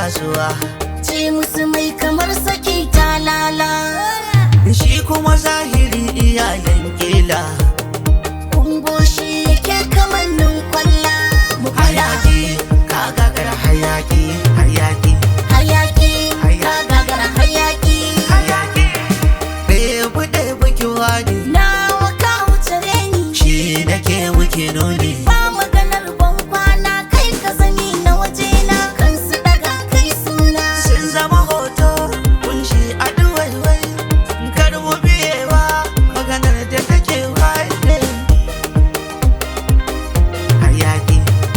kasuwa ce musu mai kamar saki talala shi kuma zahiri iyayen kila kungo shi yake kamar nun kwalla mu fada hayaki ka gagara hayaki hayaki hayaki Hayaki. ka gagara hayaki hayaki ɗebu ɗebu kiwa ne nawa ka wuce ni shi da ke muke nuni ba maganar ban kwana kai ka sani na wajena kan su daga kai suna sun zama hoto kunshi a duwaiwai kar mu biyewa maganar da take waye hayaki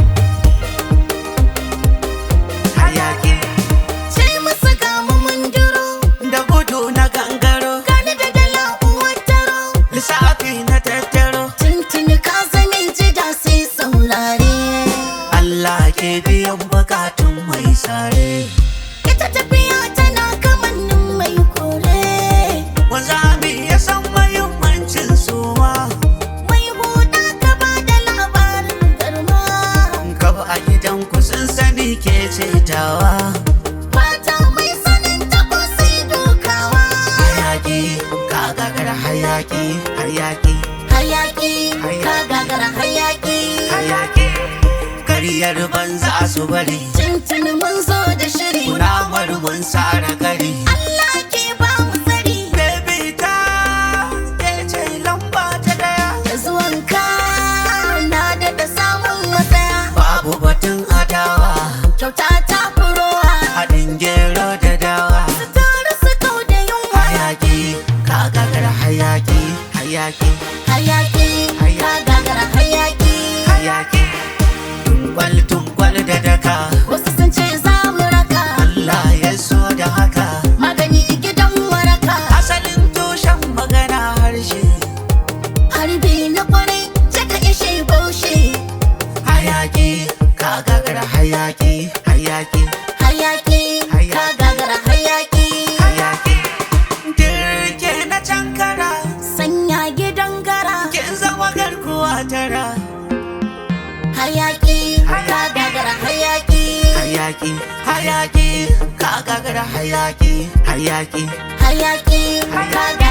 hayaki ce musu ga mu mun duro da gudu na gangaro gani da dala uwar taro lissafi na tattaro tuntuni ka zame jida sai saurare Allah ke biyan bukatun mai sare ita tafiya tana kamannin mai kore wanzami ya san mahimmancin suma mai huda ka ba da labarin garma kafa a gidan ku sun sani ke cetawa mata mai sanin tabo sai dukawa hayaki ka gagara hayaki hayaki hayaki ka gagara hayaki hayaki kariyar banza su bari tuntuni mun zo da shiri kunamar mun sara gari Allah ke ba mu tsari baby ta ke ce lamba ta daya da zuwanka na daɗa samun matsaya babu batun adawa kyauta ta furowa haɗin gero da dawa su taru su kau da yunwa hayaki ka gagara hayaki hayaki hayaki ka gagara hayaki hayaki tunkwal tunkwal da daka wasu sun ce za mu raka Allah ya so da haka magani gidan waraka asalin tushen magana harshe harbi na kwarai cika ishe baushe hayaki ka gagara hayaki hayaki hayaki ka gagara hayaki hayaki dirke na cankara sanya gidan gara kin zama garkuwa tara hayaki ka gagara hayaki hayaki hayaki ka gagara hayaki hayaki hayaki ka